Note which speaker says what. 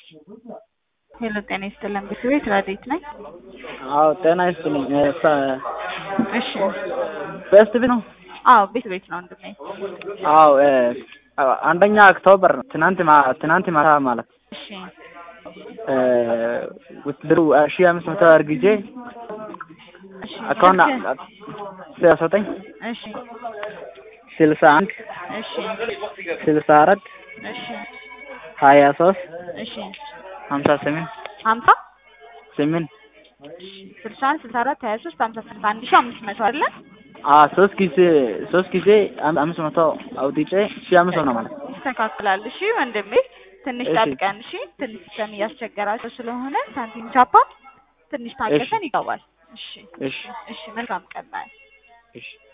Speaker 1: ሄሎ ጤና ይስጥልን ቤት ረዴት ነኝ።
Speaker 2: አዎ ጤና ይስጥልኝ።
Speaker 1: እሺ
Speaker 2: በስት ቤት ነው?
Speaker 1: አዎ ቤት ቤት ነው ወንድሜ።
Speaker 2: አዎ አንደኛ ኦክቶበር ነው። ትናንት ማ- ትናንት ማታ ማለት
Speaker 1: እሺ
Speaker 2: ውትድሩ ሺህ አምስት መቶ አርግጄ
Speaker 1: እሺ
Speaker 2: አካውንት
Speaker 1: ስልክ-
Speaker 2: ዘጠኝ
Speaker 1: እሺ
Speaker 2: ስልሳ አንድ
Speaker 1: እሺ
Speaker 2: ስልሳ አራት
Speaker 1: እሺ
Speaker 2: ሀያ ሶስት
Speaker 1: እሺ
Speaker 2: ሀምሳ ስምንት
Speaker 1: ሀምሳ
Speaker 2: ስምንት
Speaker 1: ስልሳ አንድ ስልሳ አራት ሀያ ሶስት ሀምሳ ስምንት አንድ ሺህ አምስት መቶ አይደለ?
Speaker 2: አዎ ሶስት ጊዜ ሶስት ጊዜ አም- አምስት መቶ አውጥቼ ሺህ አምስት መቶ ነው ማለት
Speaker 1: ይስተካከላል። እሺ ወንድሜ ትንሽ
Speaker 2: እሺ።
Speaker 1: ጠብቀን። እሺ ትንሽ ሲስተም እያስቸገራቸው ስለሆነ ሳንቲም ቻፓ ትንሽ ታገሰን ይገባል። እሺ
Speaker 2: እሺ
Speaker 1: እሺ መልካም ቀን ባይ
Speaker 2: እሺ